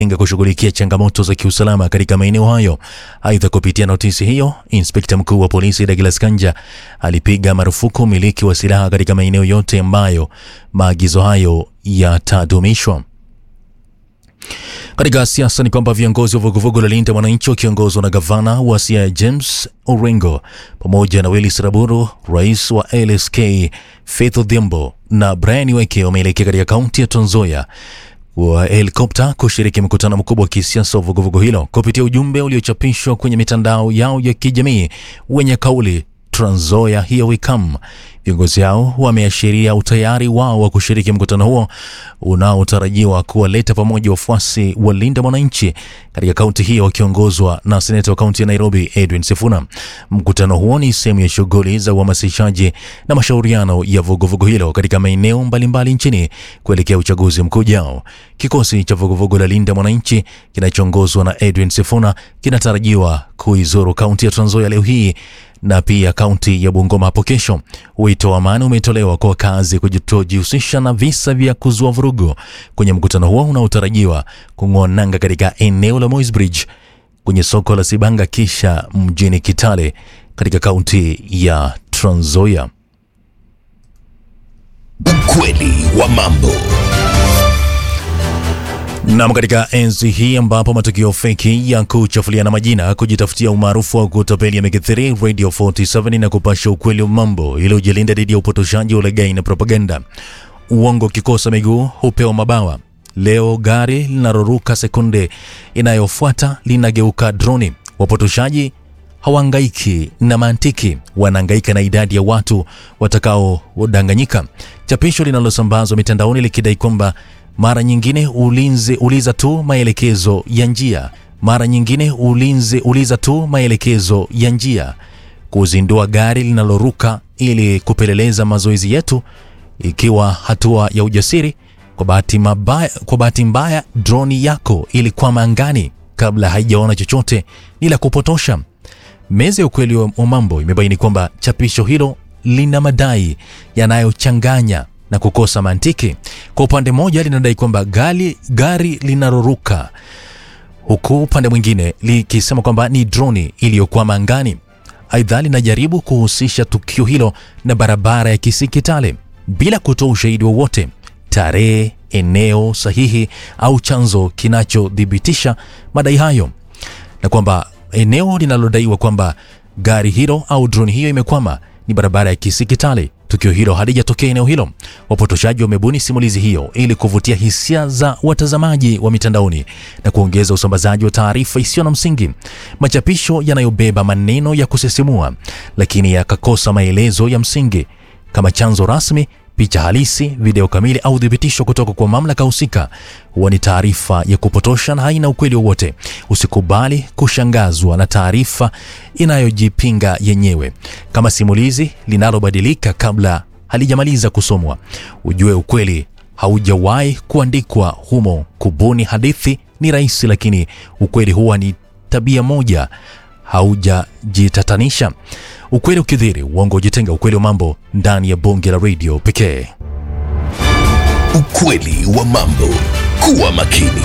inga kushughulikia changamoto za kiusalama katika maeneo hayo. Aidha, kupitia notisi hiyo, inspekta mkuu wa polisi Douglas Kanja alipiga marufuku umiliki wa silaha katika maeneo yote ambayo maagizo hayo yatadumishwa. Katika siasa ni kwamba viongozi wa vuguvugu la Linda Mwananchi wakiongozwa na gavana wa Siaya James Orengo pamoja na Willis Raburu, rais wa LSK Faith Odhiambo na Brian Weke wameelekea katika kaunti ya Trans Nzoia wa helikopta kushiriki mkutano mkubwa wa kisiasa wa vuguvugu hilo. Kupitia ujumbe uliochapishwa kwenye mitandao yao ya kijamii wenye kauli Trans Nzoia here we come, viongozi hao wameashiria utayari wao wa kushiriki mkutano huo unaotarajiwa kuwaleta pamoja wafuasi wa Linda Mwananchi katika kaunti hiyo wakiongozwa na seneta wa kaunti ya Nairobi Edwin Sifuna. Mkutano huo ni sehemu ya shughuli za uhamasishaji na mashauriano ya vuguvugu hilo katika maeneo mbalimbali nchini kuelekea uchaguzi mkuu ujao. Kikosi cha vuguvugu la Linda Mwananchi kinachoongozwa na Edwin Sifuna kinatarajiwa kuizuru kaunti ya Trans Nzoia leo hii na pia kaunti ya Bungoma hapo kesho. Wito wa amani umetolewa kwa wakazi kutojihusisha na visa vya kuzua vurugu kwenye mkutano huo unaotarajiwa kung'oa nanga katika eneo la Moi's Bridge kwenye soko la Sibanga kisha mjini Kitale katika kaunti ya Trans Nzoia. Ukweli wa mambo. Nam, katika enzi hii ambapo matukio feki ya kuchafuliana majina, kujitafutia umaarufu wa kutapeli yamekithiri, Radio 47 na kupasha ukweli wa mambo ili ujilinda dhidi ya upotoshaji, ulaghai na propaganda. Uongo ukikosa miguu hupewa mabawa. Leo gari linaloruka sekunde inayofuata linageuka droni. Wapotoshaji hawahangaiki na mantiki, wanahangaika na idadi ya watu watakaodanganyika. Chapisho linalosambazwa mitandaoni likidai kwamba mara nyingine ulinzi uliza tu maelekezo ya njia, mara nyingine ulinzi uliza tu maelekezo ya njia, kuzindua gari linaloruka ili kupeleleza mazoezi yetu, ikiwa hatua ya ujasiri. Kwa bahati mabaya, kwa bahati mbaya droni yako ilikwama angani kabla haijaona chochote, ni la kupotosha. Meza ya ukweli wa mambo imebaini kwamba chapisho hilo lina madai yanayochanganya na kukosa mantiki. Kwa upande mmoja linadai kwamba gari, gari linaloruka huku upande mwingine likisema kwamba ni droni iliyokwama angani. Aidha, linajaribu kuhusisha tukio hilo na barabara ya Kisii Kitale bila kutoa ushahidi wowote, tarehe, eneo sahihi au chanzo kinachothibitisha madai hayo, na kwamba eneo linalodaiwa kwamba gari hilo au droni hiyo imekwama ni barabara ya Kisii Kitale. Tukio hilo halijatokea eneo hilo. Wapotoshaji wamebuni simulizi hiyo ili kuvutia hisia za watazamaji wa mitandaoni na kuongeza usambazaji wa taarifa isiyo na msingi. Machapisho yanayobeba maneno ya kusisimua lakini yakakosa maelezo ya msingi kama chanzo rasmi, picha halisi, video kamili au thibitisho kutoka kwa mamlaka husika huwa ni taarifa ya kupotosha na haina ukweli wowote. Usikubali kushangazwa na taarifa inayojipinga yenyewe. Kama simulizi linalobadilika kabla halijamaliza kusomwa, ujue ukweli haujawahi kuandikwa humo. Kubuni hadithi ni rahisi, lakini ukweli huwa ni tabia moja, haujajitatanisha. Ukweli ukidhiri, uongo ujitenga. Ukweli wa mambo ndani ya bonge la radio pekee. Ukweli wa mambo. Kuwa makini.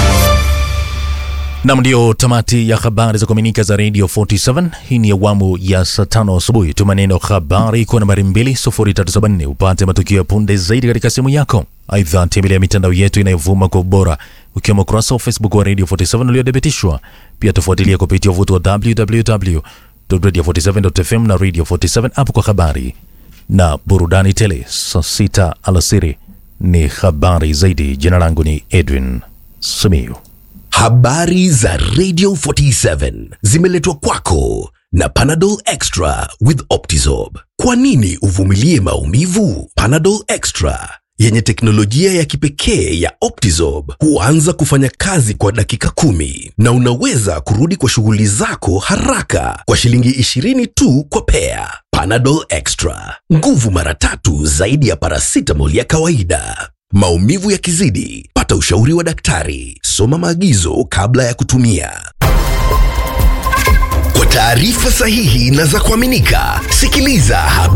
Nam, ndio tamati ya habari za kuaminika za Radio 47. Hii ni awamu ya saa tano asubuhi. Tuma neno habari kwa nambari 2374 upate matukio ya punde zaidi katika simu yako. Aidha, tembelea mitandao yetu inayovuma kwa ubora ukiwemo ukurasa wa Facebook wa Radio 47 uliothibitishwa. Pia tufuatilia kupitia uvuti wa www.radio47.fm na Radio 47 app kwa habari na burudani tele. Saa sita alasiri ni habari zaidi. Jina langu ni Edwin Simiyu. Habari za Radio 47 zimeletwa kwako na Panadol Extra with Optizorb. Kwa nini uvumilie maumivu? Panadol Extra yenye teknolojia ya kipekee ya Optizorb huanza kufanya kazi kwa dakika kumi na unaweza kurudi kwa shughuli zako haraka kwa shilingi 20 tu kwa pea. Panadol Extra, nguvu mara tatu zaidi ya paracetamol ya kawaida. Maumivu yakizidi, pata ushauri wa daktari. Soma maagizo kabla ya kutumia. Kwa taarifa sahihi na za kuaminika, sikiliza habari